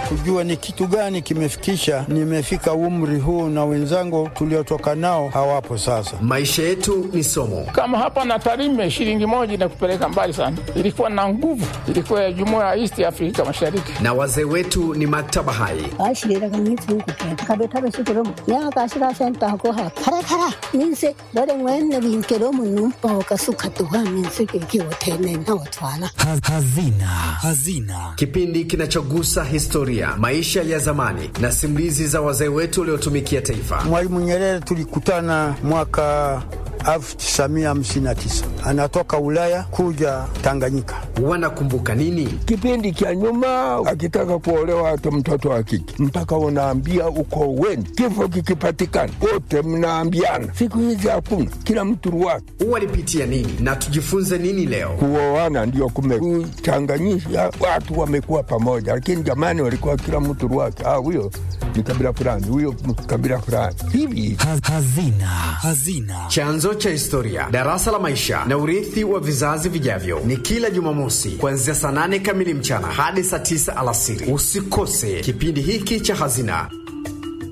kujua ni kitu gani kimefikisha nimefika umri huu, na wenzangu tuliotoka nao hawapo sasa. Maisha yetu ni somo. Kama hapa na Tarime, shilingi moja inakupeleka mbali sana. Ilikuwa na nguvu, ilikuwa ya jumuiya ya East Afrika Mashariki, na wazee wetu ni maktaba hai. Hazina. Hazina, kipindi kinachogusa historia, maisha ya zamani na simulizi za wazee wetu waliotumikia taifa. Mwalimu Nyerere tulikutana mwaka 1959 anatoka Ulaya kuja Tanganyika. Wanakumbuka nini kipindi cha nyuma? Akitaka kuolewa hata mtoto wa kike mpaka unaambia uko weni, kifo kikipatikana wote mnaambiana. Siku hizi hakuna, kila mtu ruwake. Walipitia nini na tujifunze nini leo? Kuoana ndio kumechanganyisha watu, wamekuwa pamoja, lakini jamani, walikuwa kila mtu ruwake. Ah, huyo ni kabila fulani, huyo kabila fulani hivi. hazina. Hazina, chanzo cha historia, darasa la maisha na urithi wa vizazi vijavyo, ni kila Jumamosi kuanzia saa nane kamili mchana hadi saa tisa alasiri. Usikose kipindi hiki cha Hazina.